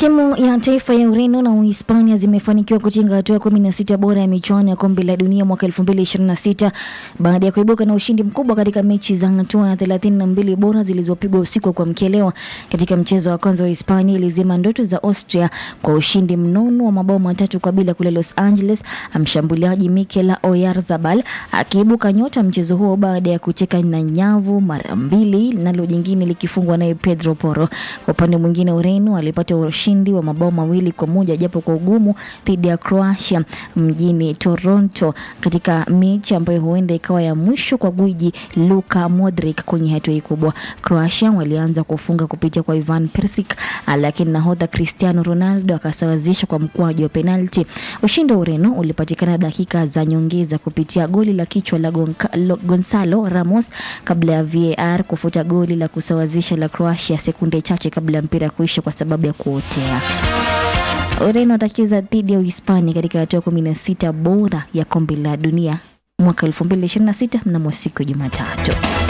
Timu ya taifa ya Ureno na Uhispania zimefanikiwa kutinga hatua kumi na sita bora ya michuano ya kombe la dunia mwaka 2026 baada ya kuibuka na ushindi mkubwa katika mechi za hatua ya 32 bora zilizopigwa usiku wa kuamkia leo. Katika mchezo wa kwanza wa Hispania ilizima ndoto za Austria kwa ushindi mnono wa mabao matatu kwa bila kule Los Angeles, mshambuliaji Mikel Oyarzabal akiibuka nyota mchezo huo baada ya kucheka na nyavu mara mbili, nalo jingine likifungwa naye Pedro Porro. Kwa upande mwingine, Ureno alipata ushindi wa mabao mawili kwa moja japo kwa ugumu dhidi ya Croatia mjini Toronto katika mechi ambayo huenda ikawa ya mwisho kwa gwiji Luka Modric kwenye hatua hii kubwa. Croatia walianza kufunga kupitia kwa Ivan Perisic, lakini nahodha Cristiano Ronaldo akasawazisha kwa mkwaju wa penalti. Ushindi wa Ureno ulipatikana dakika za nyongeza kupitia goli la kichwa la Gonca- Lo- Gonzalo Ramos kabla ya VAR kufuta goli la kusawazisha la Croatia sekunde chache kabla ya mpira kuisha kwa sababu ya kuotea. Ureno atacheza dhidi ya Uhispania katika hatua kumi na sita bora ya kombe la dunia mwaka 2026 mnamo siku ya Jumatatu.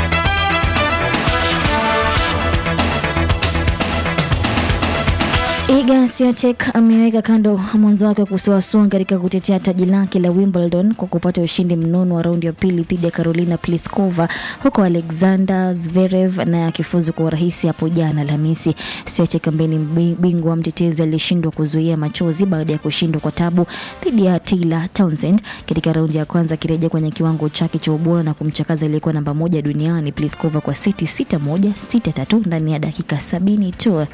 Iga Swiatek ameweka kando mwanzo wake wa kusuasua katika kutetea taji lake la Wimbledon kwa kupata ushindi mnono wa raundi ya pili dhidi ya Carolina Pliskova, huko Alexander Zverev naye akifuzu kwa urahisi hapo jana Alhamisi. Swiatek ambaye ni mbi- bingwa mtetezi alishindwa kuzuia machozi baada ya kushindwa kwa tabu dhidi ya Taylor Townsend katika raundi ya kwanza, akirejea kwenye kiwango chake cha ubora na kumchakaza aliyekuwa namba moja duniani Pliskova kwa seti 6-1 6-3 ndani ya dakika sabini tu.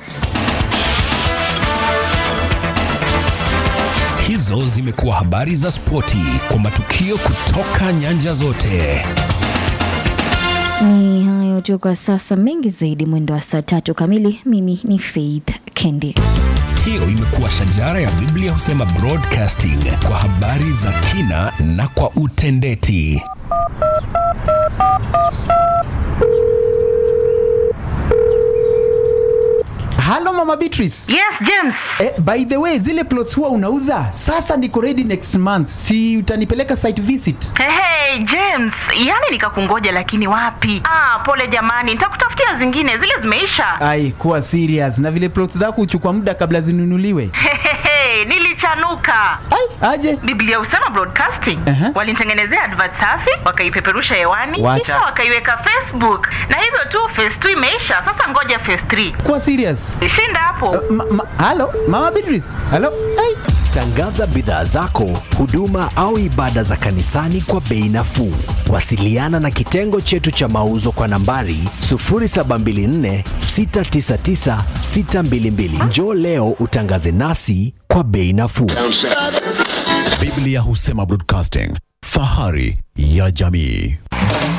Hizo zimekuwa habari za spoti kwa matukio kutoka nyanja zote. Ni hayo tu kwa sasa, mengi zaidi mwendo wa saa tatu kamili. Mimi ni Faith Kendi. Hiyo imekuwa shajara ya Biblia husema broadcasting kwa habari za kina na kwa utendeti. halo mama beatrice Yes, James. eh, by the way zile plots huwa unauza sasa niko ready next month si utanipeleka site visit Hey, hey, James, yaani nikakungoja lakini wapi? Ah, pole jamani, nitakutafutia zingine, zile zimeisha. ai kuwa serious na vile plots zako huchukua muda kabla zinunuliwe Hehehe, nilichanuka. ai aje Biblia husema broadcasting Aha. walinitengenezea advert safi wakaipeperusha hewani Wacha. kisha wakaiweka Facebook na hivyo tu phase 2 imeisha. Sasa ngoja phase 3 kuwa serious shinda hapo. ma, ma, halo mama beatrice halo ai Tangaza bidhaa zako, huduma au ibada za kanisani kwa bei nafuu. Wasiliana na kitengo chetu cha mauzo kwa nambari 0724 699 622. Njoo leo utangaze nasi kwa bei nafuu. Biblia husema broadcasting, fahari ya jamii.